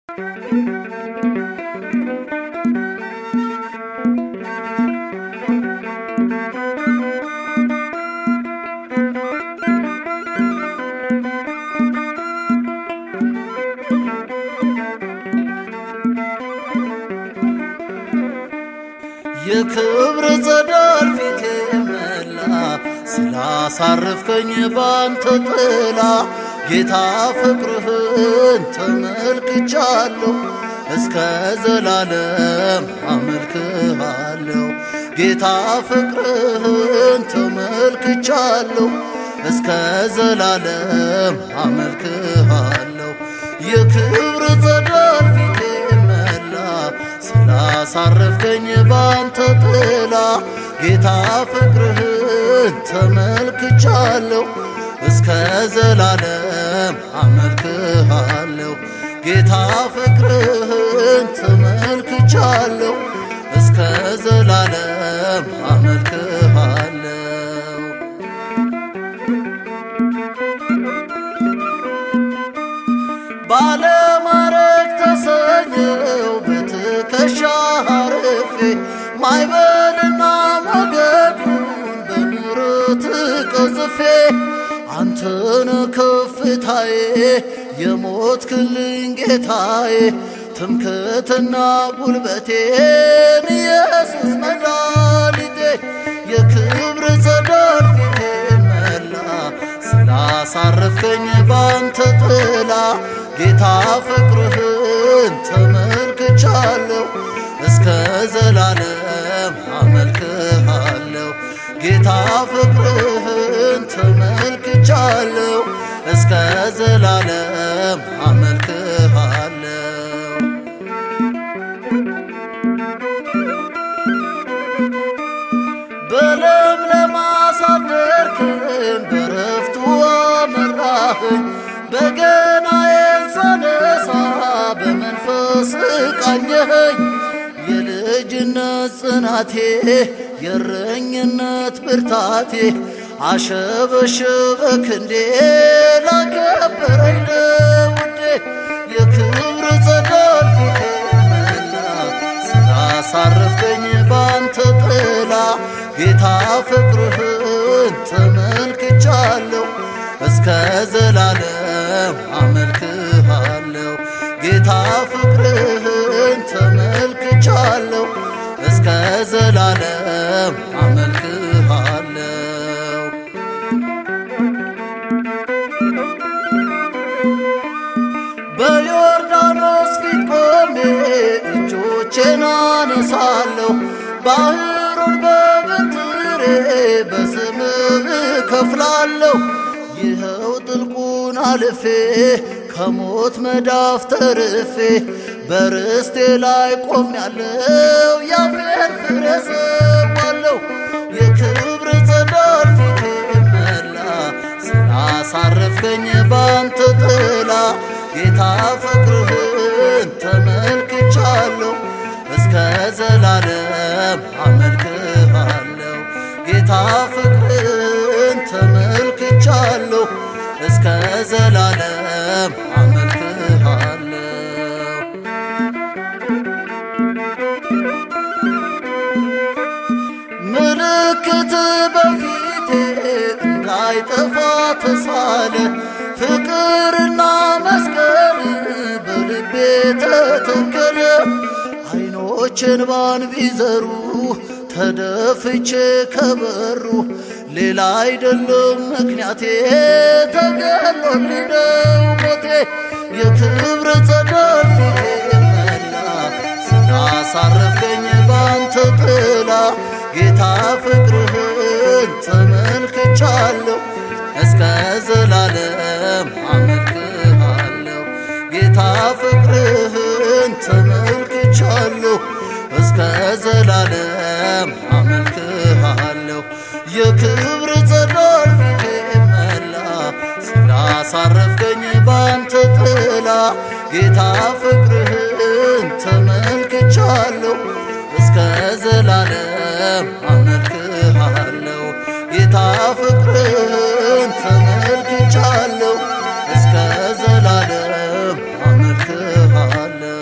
የክብር ጸዳል ፊቴ መላ ስላሳረፍከኝ ባንተ ጥላ ጌታ ፍቅርህን ተመልክቻለሁ እስከ ዘላለም አመልክሃለሁ ጌታ ፍቅርህን ተመልክቻለሁ እስከ ዘላለም አመልክሃለሁ የክብር ጸዳል ፊቴ መላ ስላሳረፍከኝ ባንተ ጥላ ጌታ ፍቅርህን ተመልክቻለሁ እስከ ዘላለም አመልክሃለሁ ጌታ ፍቅርህን ተመልክቻለሁ እስከ ዘላለም አመልክሃለሁ ባለማረግ ተሰኘው በትከሻ አርፌ ማይበልና ሞገዱን በምሕረት ቀዝፌ አንተነ ከፍታዬ የሞትክልኝ ጌታዬ ትምክህትና ጉልበቴን ኢየሱስ መድኃኒቴ የክብር ጸዳል ፊቴ መላ ስላሳረፍከኝ ባንተ ጥላ ጌታ ፍቅርህን ተመልክቻለሁ እስከ ዘላለም አመልክሃለሁ ጌታ ፍቅርህን ተመልክቻለሁ እስከ ዘላለም አመልክሃለሁ በለምለም አሳደርክን በረፍቱ አመራህን በገናዬን ሳነሳ በመንፈስ ቃኘኸኝ የልጅነት ጽናቴ የእረኝነት ብርታቴ አሸበሸበ ክንዴ ላከበረኝ ለውዴ የክብር ጸዳል ፊቴ መላ ስላሳረፍከኝ ባንተ ጥላ ጌታ ፍቅርህን ተመልክቻለሁ እስከ ዘላለም አመልክሃለሁ ጌታ ፍቅርህን ተመልክቻለሁ እስከ ዘላለም አመልክሃለሁ በዮርዳኖስ ፊት ቆሜ እጆቼን አነሳለሁ ባህሩን በበትሬ በስምህ እከፍላለሁ ይኸው ጥልቁን አልፌ ከሞት መዳፍ ተርፌ በርስቴ ላይ ቆሜያለሁ ያፌን ፍሬ ሰዋለሁ የክብር ጸዳል ፊቴ መላ ስላሳረፍከኝ ባንተ ጥላ ጌታ ፍቅርህን ተመልክቻለሁ እስከ ዘላለም አመልክሃለሁ ጌታ ፍቅርህን ተመልክቻለሁ እስከ ዘላለም አመልክሃለሁ ምልክት በፊቴ እንዳይጠፋ ተሳለ ፍቅርና መስቀል በልቤ ተተከለ አይኖችን ባን ቢዘሩ ተደፍቼ ከበሩ ሌላ አይደለም ምክንያቴ ተገሎልኝ ነው ሞቴ የክብር ጸዳል ፊቴ መላ ስላሳረፍከኝ ባንተ ጥላ ጌታ ፍቅርህን ተመልክቻለሁ እስከ ዘላለም አመልክሃለሁ ጌታ ፍቅርህን ተመልክቻለሁ እስከ ዘላለም አመልክሃለሁ የክብር ጸዳል ፊቴ መላ ስላሳረፍከኝ ባንተ ጥላ ጌታ ፍቅርህን ተመልክቻለሁ እስከ ዘላለም አመልክሃለሁ ጌታ ፍቅርህን ተመልክቻለሁ እስከ ዘላለም አመልክሃለሁ